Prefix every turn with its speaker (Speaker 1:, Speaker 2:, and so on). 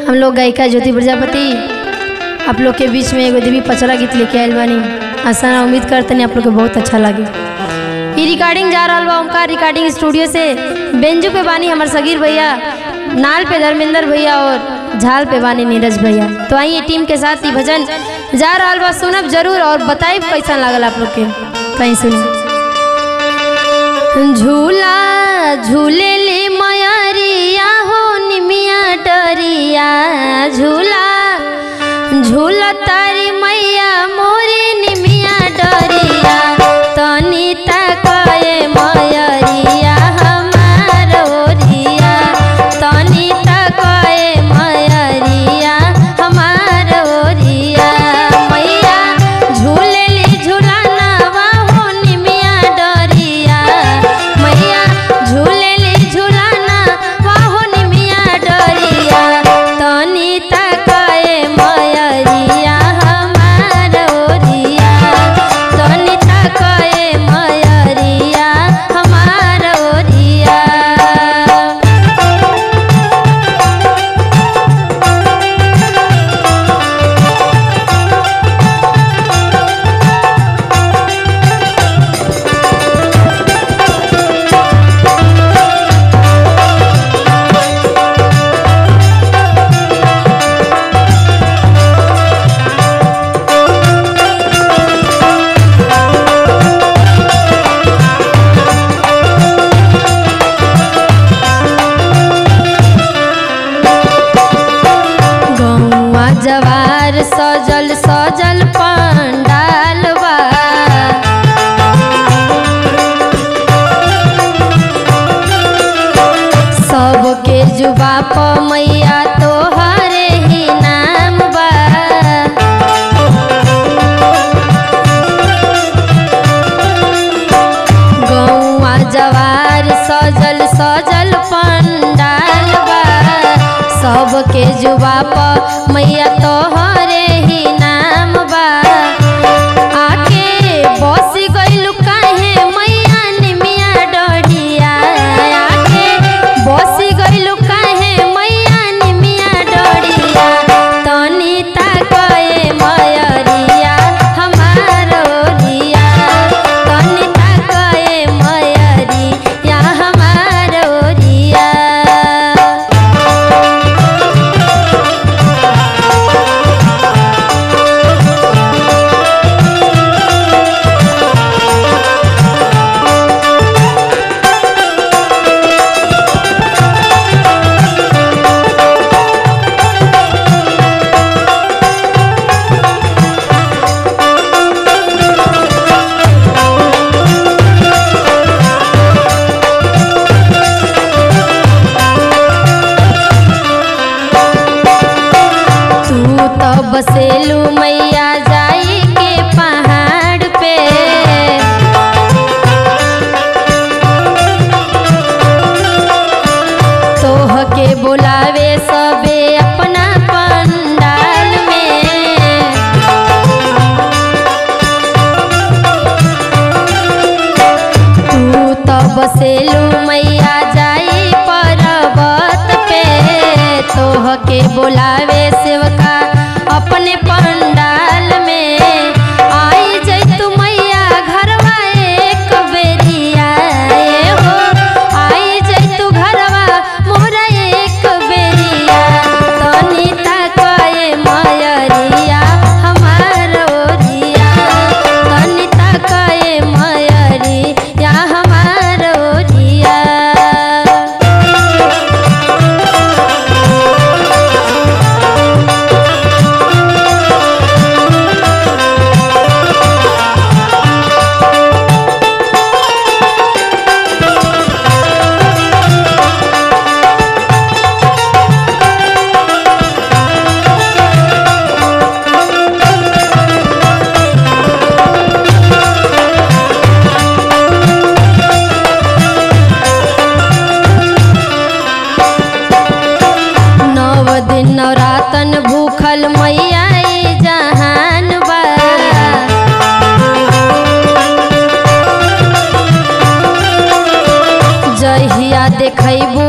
Speaker 1: हम लोग गायिका ज्योति प्रजापति आप लोग के बीच में एगो देवी पचरा गीत लेके आयल बानी आशा ना उम्मीद करतनी आप लोग के बहुत अच्छा लगे ई रिकॉर्डिंग जा रहा बा ओमकार रिकॉर्डिंग स्टूडियो से बेंजू पे बानी हमार सगीर भैया नाल पे धर्मेंद्र भैया और झाल पे बानी नीरज भैया तो आइए टीम के साथ ही भजन जा रहा बा सुनब जरूर और बताइब कैसा लागल आप लोग के कहीं सुनी झूला झूले ले मयरिया हो निमिया डरिया झूला झूला तारी मैया मोरे निमिया डरिया तनी तकए मयरिया हमार ओरिया तनी तकए मयरिया हमार ओरिया मैया झूले ले झूलाना हो निमिया डरिया मैया झूले ले झूलाना हो निमिया डरिया तनी तकए मयरिया हमार ओरिया तनी तकए मयरिया हमार ओरिया गौवा जवार सजल सजल पंडाल बा सबके जुबा प मैया तोहरे ही नाम बा गौवा जवार सजल सजल पंडाल बा सबके जुबा प मैया तोहरे ही नाम बा आके बस गइलु काहे मैया निमिया डढ़िया आके बस गइलु काहे मैया निमिया डढ़िया तनी ताकए मयरिया हमार ओरिया तनी ताकए मयरिया हमार ओरिया तू तो बसेलू मैया जाई के पहाड़ पे तोह के बुलावे सबे अपना पंडाल में तू तो बसेलू मैया जाई पर्वत पे तोह के बुलावे सेवका अपने पंडाल में आई जैतु मैया घरवा एक बेरिया ए हो आई जैतु घरवा मोरा एक बेरिया तनी ताकए मयरिया हमार ओरिया तनी ताकए मयरिया हमार ओरिया नव दिन नवरातन भूखल मैया ई जहान बा जहिया देखैबू